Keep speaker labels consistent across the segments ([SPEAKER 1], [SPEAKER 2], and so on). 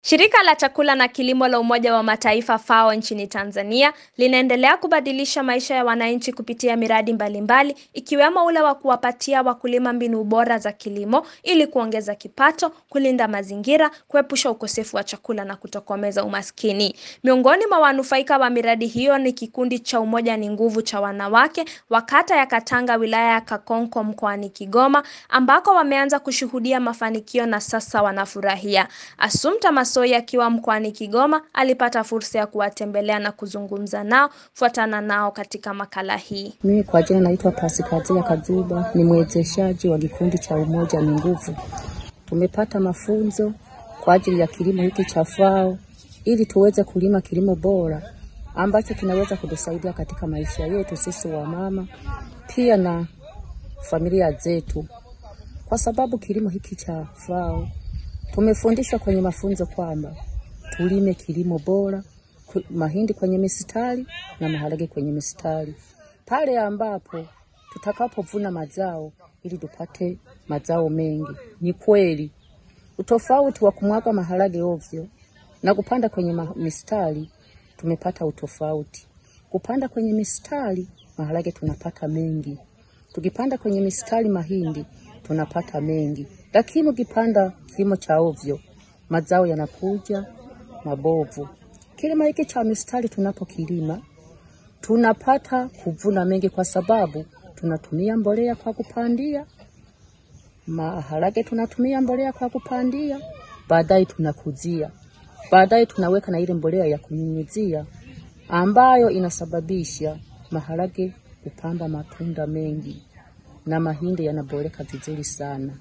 [SPEAKER 1] Shirika la chakula na kilimo la Umoja wa Mataifa FAO nchini Tanzania linaendelea kubadilisha maisha ya wananchi kupitia miradi mbalimbali ikiwemo ule wa kuwapatia wakulima mbinu bora za kilimo ili kuongeza kipato, kulinda mazingira, kuepusha ukosefu wa chakula na kutokomeza umaskini. Miongoni mwa wanufaika wa miradi hiyo ni kikundi cha Umoja ni Nguvu cha wanawake wa kata ya Katanga wilaya ya Kakonko mkoani Kigoma ambako wameanza kushuhudia mafanikio na sasa wanafurahia. Assumpta Massoi akiwa mkoani Kigoma alipata fursa ya kuwatembelea na kuzungumza nao. Fuatana nao katika makala hii.
[SPEAKER 2] Mimi kwa jina naitwa Pasikazia Kazuba, ni mwezeshaji wa kikundi cha Umoja ni Nguvu. Tumepata mafunzo kwa ajili ya kilimo hiki cha FAO ili tuweze kulima kilimo bora ambacho kinaweza kutusaidia katika maisha yetu sisi wamama, pia na familia zetu, kwa sababu kilimo hiki cha FAO tumefundishwa kwenye mafunzo kwamba tulime kilimo bora, mahindi kwenye mistari na maharage kwenye mistari, pale ambapo tutakapovuna mazao ili tupate mazao mengi. Ni kweli utofauti wa kumwaga maharage ovyo na kupanda kwenye mistari, tumepata utofauti. Kupanda kwenye mistari maharage tunapata mengi, tukipanda kwenye mistari mahindi tunapata mengi, lakini ukipanda kilimo cha ovyo mazao yanakuja mabovu. Kilimo hiki cha mistari tunapokilima tunapata kuvuna mengi, kwa sababu tunatumia mbolea kwa kupandia maharage, tunatumia mbolea kwa kupandia, baadaye tunakuzia, baadaye tunaweka na ile mbolea ya kunyunyizia ambayo inasababisha maharage kupamba matunda mengi na mahindi yanaboreka vizuri sana.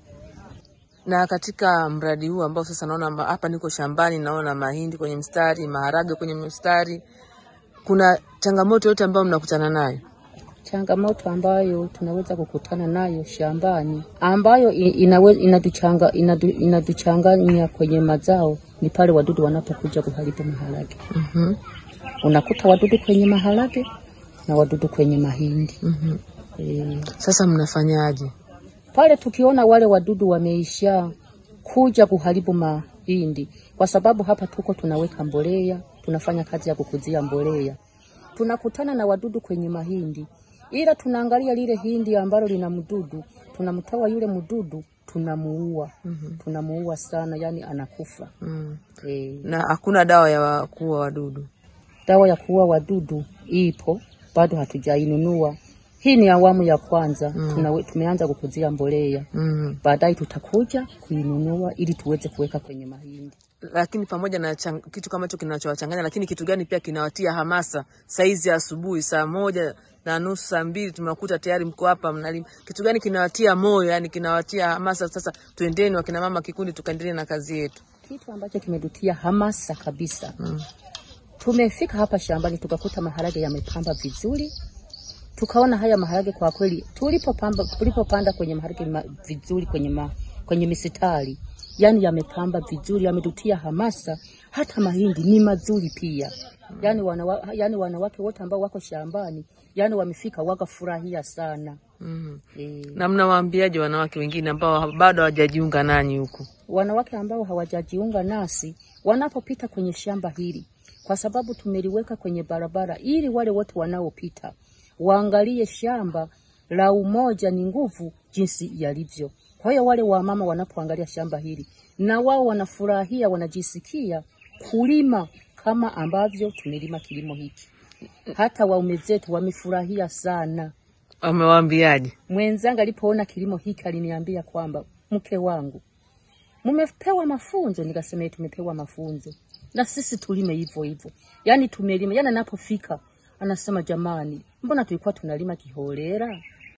[SPEAKER 3] Na katika mradi huu ambao sasa naona hapa niko shambani, naona mahindi kwenye mstari, maharage kwenye mstari, kuna changamoto yote ambayo mnakutana nayo?
[SPEAKER 2] Changamoto ambayo tunaweza kukutana nayo shambani ambayo inawe, inatuchanga, inatu, inatuchanganya kwenye mazao ni pale wadudu wanapokuja kuharibu maharage.
[SPEAKER 3] mm-hmm.
[SPEAKER 2] Unakuta wadudu kwenye maharage na wadudu kwenye mahindi.
[SPEAKER 3] mm-hmm.
[SPEAKER 2] E,
[SPEAKER 3] Sasa mnafanyaje?
[SPEAKER 2] pale tukiona wale wadudu wameisha kuja kuharibu mahindi, kwa sababu hapa tuko tunaweka mbolea, tunafanya kazi ya kukuzia mbolea, tunakutana na wadudu kwenye mahindi, ila tunaangalia lile hindi ambalo lina mdudu, tunamtoa yule mdudu, tunamuua.
[SPEAKER 3] mm-hmm.
[SPEAKER 2] tunamuua sana, yani anakufa.
[SPEAKER 3] mm.
[SPEAKER 2] E,
[SPEAKER 3] Na hakuna dawa ya kuua wadudu?
[SPEAKER 2] dawa ya kuua wadudu ipo, bado hatujainunua. Hii ni awamu ya kwanza
[SPEAKER 3] Mm.
[SPEAKER 2] Tunawe, tumeanza kukuzia mbolea
[SPEAKER 3] mm.
[SPEAKER 2] baadaye tutakuja kuinunua ili tuweze kuweka kwenye mahindi.
[SPEAKER 3] Lakini pamoja na chang, kitu kama hicho kinachowachanganya, lakini kitu gani pia kinawatia hamasa saizi ya asubuhi saa moja na nusu saa mbili tunakuta tayari mko hapa mnalima? Kitu gani kinawatia moyo, yani kinawatia hamasa, sasa tuendeni wakina mama kikundi, tukaendelee na kazi yetu?
[SPEAKER 2] Kitu ambacho kimetutia hamasa kabisa,
[SPEAKER 3] mm.
[SPEAKER 2] tumefika hapa shambani tukakuta maharage yamepamba vizuri, tukaona haya maharage kwa kweli, tulipopamba tulipopanda kwenye maharage ma, vizuri kwenye ma, kwenye misitari, yani yamepamba vizuri, yametutia hamasa. Hata mahindi ni mazuri pia, yani, wanawa, yani wanawake wote ambao wako shambani, yani wamefika wakafurahia sana
[SPEAKER 3] mm.
[SPEAKER 2] e,
[SPEAKER 3] Na mnawaambiaje wanawake wengine ambao bado hawajajiunga nanyi huku?
[SPEAKER 2] wanawake ambao hawajajiunga nasi wanapopita kwenye shamba hili, kwa sababu tumeliweka kwenye barabara ili wale wote wanaopita waangalie shamba la Umoja ni Nguvu jinsi yalivyo. Kwa hiyo wale wamama wanapoangalia shamba hili na wao wanafurahia, wanajisikia kulima kama ambavyo tumelima kilimo hiki. Hata waume zetu wamefurahia sana.
[SPEAKER 3] Wamewaambiaje?
[SPEAKER 2] Mwenzangu alipoona kilimo hiki aliniambia kwamba mke wangu, mmepewa mafunzo. Nikasema "Eh, tumepewa mafunzo na sisi tulime hivyo hivyo, yaani tumelima. Yani anapofika anasema jamani, mbona tulikuwa tunalima kiholela?